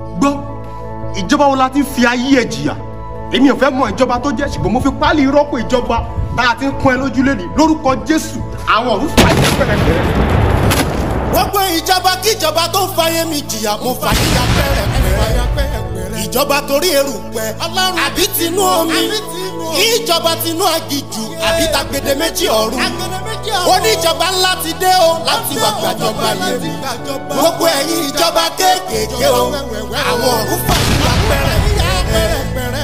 gbọ́ ìjọba wo la ti fi ayé ẹ̀ jìyà èmi ò fẹ́ mọ ìjọba tó jẹ́ ṣùgbọ́n mo fi pálí rọ́pò ìjọba tá a ti ń pọ́n ẹ lójú lẹ́ni lórúkọ jésù àwọn ọ̀run fà yín pẹ̀rẹ̀pẹ̀rẹ̀. gbogbo ìjọba kíjọba tó ń fàyè mi jìyà mo fàyà pẹ́rẹ́pẹ́rẹ́ ìjọba torí erùpẹ̀ àbí tinú omi ìjọba tinú agijù àbí tagbede méjì ọ̀run oníjọba ńlá ti dé o láti wà gbàjọba yẹn gbogbo ẹ̀yin ìjọba kéékèèké o àwọn ọ̀run fàyà pẹ́rẹ́pẹ́rẹ́